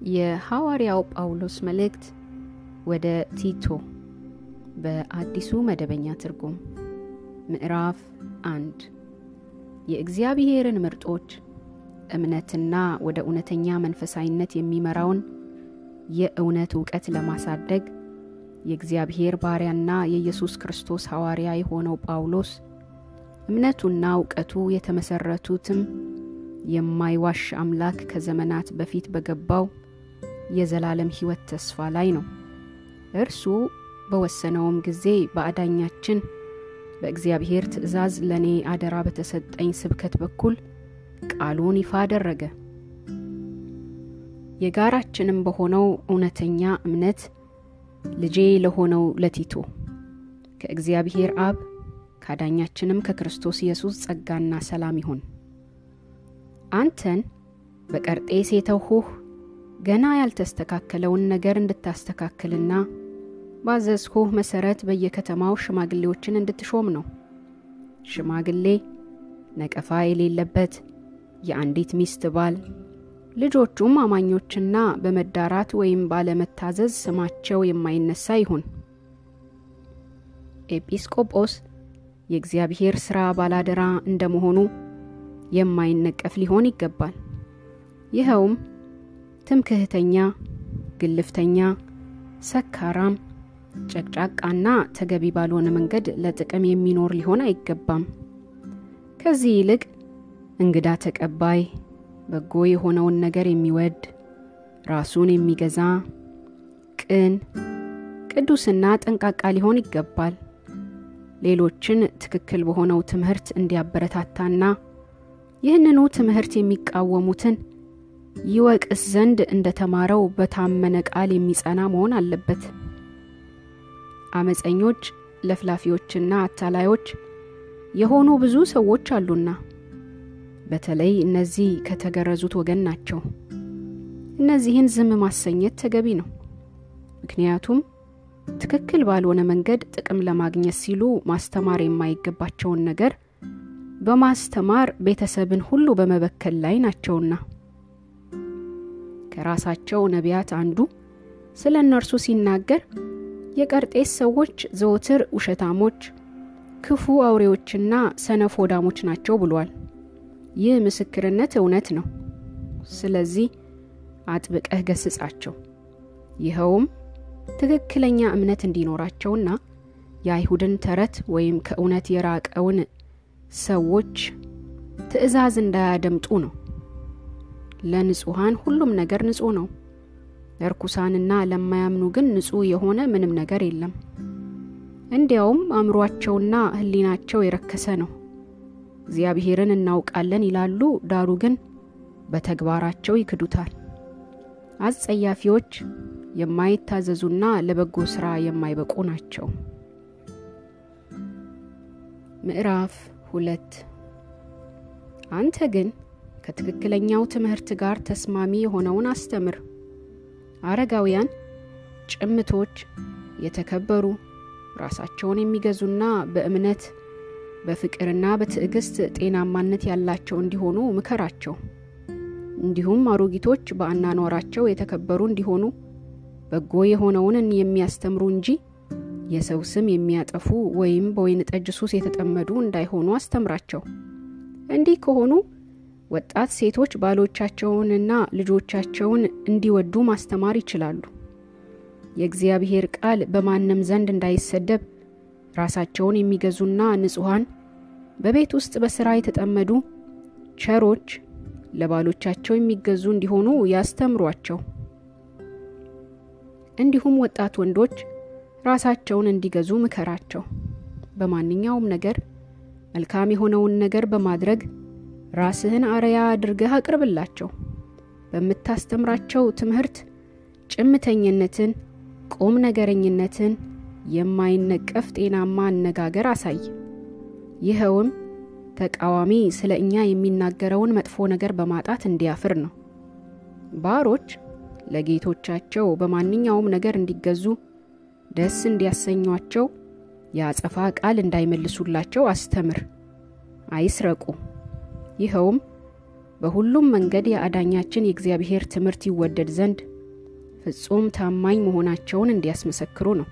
የሐዋርያው ጳውሎስ መልእክት ወደ ቲቶ በአዲሱ መደበኛ ትርጉም ምዕራፍ አንድ የእግዚአብሔርን ምርጦች እምነትና ወደ እውነተኛ መንፈሳዊነት የሚመራውን የእውነት እውቀት ለማሳደግ የእግዚአብሔር ባሪያና የኢየሱስ ክርስቶስ ሐዋርያ የሆነው ጳውሎስ እምነቱና እውቀቱ የተመሰረቱትም የማይዋሽ አምላክ ከዘመናት በፊት በገባው የዘላለም ሕይወት ተስፋ ላይ ነው። እርሱ በወሰነውም ጊዜ በአዳኛችን በእግዚአብሔር ትእዛዝ ለእኔ አደራ በተሰጠኝ ስብከት በኩል ቃሉን ይፋ አደረገ። የጋራችንም በሆነው እውነተኛ እምነት ልጄ ለሆነው ለቲቶ ከእግዚአብሔር አብ ካዳኛችንም ከክርስቶስ ኢየሱስ ጸጋና ሰላም ይሁን። አንተን በቀርጤስ የተውሁህ ገና ያልተስተካከለውን ነገር እንድታስተካክልና ባዘዝሁህ መሰረት በየከተማው ሽማግሌዎችን እንድትሾም ነው። ሽማግሌ ነቀፋ የሌለበት የአንዲት ሚስት ባል፣ ልጆቹም አማኞችና በመዳራት ወይም ባለመታዘዝ ስማቸው የማይነሳ ይሁን። ኤጲስቆጶስ የእግዚአብሔር ሥራ ባላደራ እንደመሆኑ የማይነቀፍ ሊሆን ይገባል። ይኸውም ትምክህተኛ፣ ግልፍተኛ፣ ሰካራም፣ ጨቅጫቃና ተገቢ ባልሆነ መንገድ ለጥቅም የሚኖር ሊሆን አይገባም። ከዚህ ይልቅ እንግዳ ተቀባይ፣ በጎ የሆነውን ነገር የሚወድ፣ ራሱን የሚገዛ፣ ቅን፣ ቅዱስና ጠንቃቃ ሊሆን ይገባል። ሌሎችን ትክክል በሆነው ትምህርት እንዲያበረታታና ይህንኑ ትምህርት የሚቃወሙትን ይወቅስ ዘንድ እንደተማረው በታመነ ቃል የሚጸና መሆን አለበት። አመፀኞች፣ ለፍላፊዎችና አታላዮች የሆኑ ብዙ ሰዎች አሉና በተለይ እነዚህ ከተገረዙት ወገን ናቸው። እነዚህን ዝም ማሰኘት ተገቢ ነው። ምክንያቱም ትክክል ባልሆነ መንገድ ጥቅም ለማግኘት ሲሉ ማስተማር የማይገባቸውን ነገር በማስተማር ቤተሰብን ሁሉ በመበከል ላይ ናቸውና። ከራሳቸው ነቢያት አንዱ ስለ እነርሱ ሲናገር የቀርጤስ ሰዎች ዘወትር ውሸታሞች፣ ክፉ አውሬዎችና ሰነፍ ወዳሞች ናቸው ብሏል። ይህ ምስክርነት እውነት ነው። ስለዚህ አጥብቀህ ገስጻቸው። ይኸውም ትክክለኛ እምነት እንዲኖራቸውና የአይሁድን ተረት ወይም ከእውነት የራቀውን ሰዎች ትእዛዝ እንዳያደምጡ ነው። ለንጹሐን ሁሉም ነገር ንጹሕ ነው። ለርኩሳንና ለማያምኑ ግን ንጹሕ የሆነ ምንም ነገር የለም። እንዲያውም አእምሯቸውና ሕሊናቸው የረከሰ ነው። እግዚአብሔርን እናውቃለን ይላሉ፣ ዳሩ ግን በተግባራቸው ይክዱታል። አስጸያፊዎች፣ የማይታዘዙና ለበጎ ሥራ የማይበቁ ናቸው። ምዕራፍ ሁለት አንተ ግን ከትክክለኛው ትምህርት ጋር ተስማሚ የሆነውን አስተምር። አረጋውያን፣ ጭምቶች፣ የተከበሩ፣ ራሳቸውን የሚገዙና በእምነት በፍቅርና በትዕግስት ጤናማነት ያላቸው እንዲሆኑ ምከራቸው። እንዲሁም አሮጊቶች በአናኗራቸው የተከበሩ እንዲሆኑ በጎ የሆነውን የሚያስተምሩ እንጂ የሰው ስም የሚያጠፉ ወይም በወይን ጠጅ ሱስ የተጠመዱ እንዳይሆኑ አስተምራቸው። እንዲህ ከሆኑ ወጣት ሴቶች ባሎቻቸውንና ልጆቻቸውን እንዲወዱ ማስተማር ይችላሉ። የእግዚአብሔር ቃል በማንም ዘንድ እንዳይሰደብ ራሳቸውን የሚገዙና ንጹሐን፣ በቤት ውስጥ በሥራ የተጠመዱ ቸሮች፣ ለባሎቻቸው የሚገዙ እንዲሆኑ ያስተምሯቸው። እንዲሁም ወጣት ወንዶች ራሳቸውን እንዲገዙ ምከራቸው። በማንኛውም ነገር መልካም የሆነውን ነገር በማድረግ ራስህን አርያ አድርገህ አቅርብላቸው። በምታስተምራቸው ትምህርት ጭምተኝነትን፣ ቁም ነገረኝነትን፣ የማይነቀፍ ጤናማ አነጋገር አሳይ። ይኸውም ተቃዋሚ ስለ እኛ የሚናገረውን መጥፎ ነገር በማጣት እንዲያፍር ነው። ባሮች ለጌቶቻቸው በማንኛውም ነገር እንዲገዙ ደስ እንዲያሰኟቸው የአጸፋ ቃል እንዳይመልሱላቸው አስተምር። አይስረቁ። ይኸውም በሁሉም መንገድ የአዳኛችን የእግዚአብሔር ትምህርት ይወደድ ዘንድ ፍጹም ታማኝ መሆናቸውን እንዲያስመሰክሩ ነው።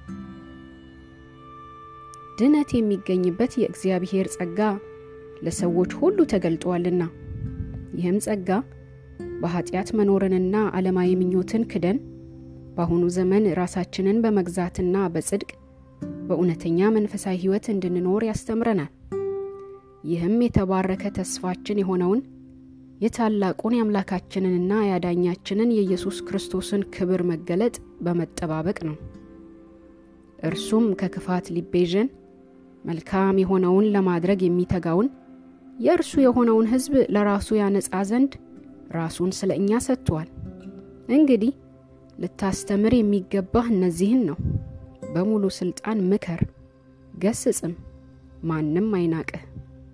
ድነት የሚገኝበት የእግዚአብሔር ጸጋ ለሰዎች ሁሉ ተገልጧልና ይህም ጸጋ በኃጢአት መኖርንና ዓለማዊ ምኞትን ክደን በአሁኑ ዘመን ራሳችንን በመግዛትና በጽድቅ በእውነተኛ መንፈሳዊ ሕይወት እንድንኖር ያስተምረናል። ይህም የተባረከ ተስፋችን የሆነውን የታላቁን የአምላካችንንና የአዳኛችንን የኢየሱስ ክርስቶስን ክብር መገለጥ በመጠባበቅ ነው። እርሱም ከክፋት ሊቤዠን መልካም የሆነውን ለማድረግ የሚተጋውን የእርሱ የሆነውን ሕዝብ ለራሱ ያነጻ ዘንድ ራሱን ስለ እኛ ሰጥቷል። እንግዲህ ልታስተምር የሚገባህ እነዚህን ነው። በሙሉ ስልጣን ምከር፣ ገስጽም፣ ማንም አይናቅህ።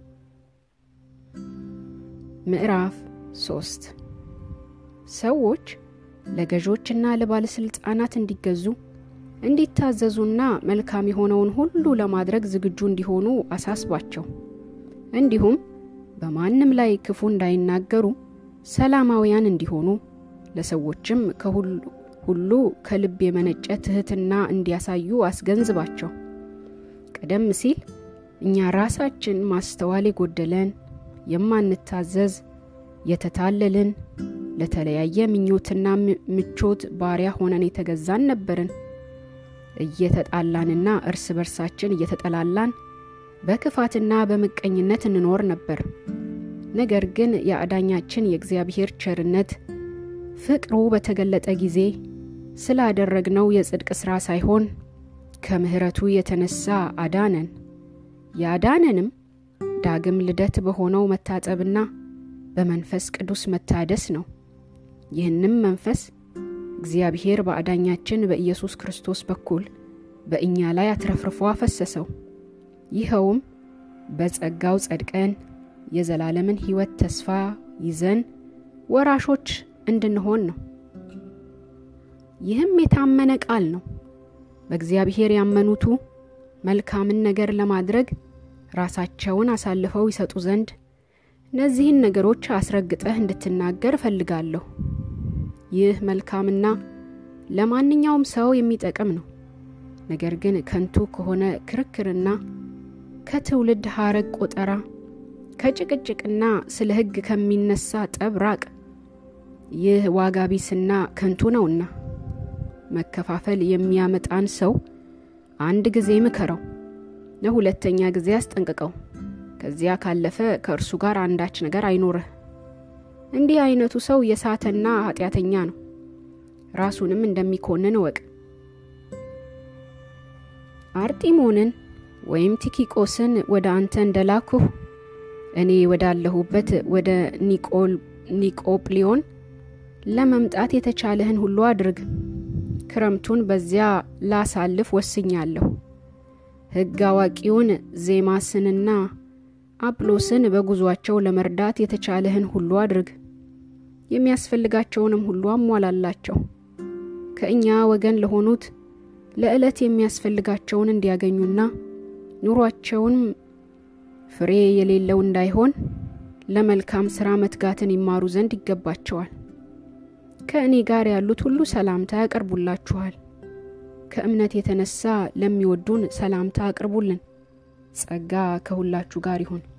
ምዕራፍ ሶስት ሰዎች ለገዦችና ለባለሥልጣናት እንዲገዙ እንዲታዘዙና መልካም የሆነውን ሁሉ ለማድረግ ዝግጁ እንዲሆኑ አሳስባቸው። እንዲሁም በማንም ላይ ክፉ እንዳይናገሩ ሰላማውያን እንዲሆኑ ለሰዎችም ከሁሉ ከልብ የመነጨ ትሕትና እንዲያሳዩ አስገንዝባቸው። ቀደም ሲል እኛ ራሳችን ማስተዋል የጎደለን የማንታዘዝ የተታለልን ለተለያየ ምኞትና ምቾት ባሪያ ሆነን የተገዛን ነበርን። እየተጣላንና እርስ በርሳችን እየተጠላላን በክፋትና በምቀኝነት እንኖር ነበር። ነገር ግን የአዳኛችን የእግዚአብሔር ቸርነት ፍቅሩ በተገለጠ ጊዜ ስላደረግነው የጽድቅ ሥራ ሳይሆን ከምሕረቱ የተነሳ አዳነን። ያዳነንም ዳግም ልደት በሆነው መታጠብና በመንፈስ ቅዱስ መታደስ ነው። ይህንም መንፈስ እግዚአብሔር በአዳኛችን በኢየሱስ ክርስቶስ በኩል በእኛ ላይ አትረፍርፎ አፈሰሰው። ይኸውም በጸጋው ጸድቀን የዘላለምን ሕይወት ተስፋ ይዘን ወራሾች እንድንሆን ነው። ይህም የታመነ ቃል ነው። በእግዚአብሔር ያመኑቱ መልካምን ነገር ለማድረግ ራሳቸውን አሳልፈው ይሰጡ ዘንድ እነዚህን ነገሮች አስረግጠህ እንድትናገር እፈልጋለሁ። ይህ መልካምና ለማንኛውም ሰው የሚጠቅም ነው። ነገር ግን ከንቱ ከሆነ ክርክርና ከትውልድ ሐረግ ቆጠራ ከጭቅጭቅና ስለ ሕግ ከሚነሳ ጠብ ራቅ። ይህ ዋጋ ቢስና ከንቱ ነውና መከፋፈል የሚያመጣን ሰው አንድ ጊዜ ምከረው፣ ለሁለተኛ ጊዜ አስጠንቅቀው። ከዚያ ካለፈ ከእርሱ ጋር አንዳች ነገር አይኖርህ። እንዲህ አይነቱ ሰው የሳተና ኃጢአተኛ ነው፣ ራሱንም እንደሚኮንን እወቅ። አርጢሞንን ወይም ቲኪቆስን ወደ አንተ እንደላኩህ እኔ ወዳለሁበት ወደ ኒቆጵሊዮን ለመምጣት የተቻለህን ሁሉ አድርግ። ክረምቱን በዚያ ላሳልፍ ወስኛለሁ። ሕግ አዋቂውን ዜማስንና አጵሎስን በጉዟቸው ለመርዳት የተቻለህን ሁሉ አድርግ። የሚያስፈልጋቸውንም ሁሉ አሟላላቸው። ከእኛ ወገን ለሆኑት ለዕለት የሚያስፈልጋቸውን እንዲያገኙና ኑሯቸውንም ፍሬ የሌለው እንዳይሆን ለመልካም ሥራ መትጋትን ይማሩ ዘንድ ይገባቸዋል። ከእኔ ጋር ያሉት ሁሉ ሰላምታ ያቀርቡላችኋል። ከእምነት የተነሳ ለሚወዱን ሰላምታ አቅርቡልን። ጸጋ ከሁላችሁ ጋር ይሁን።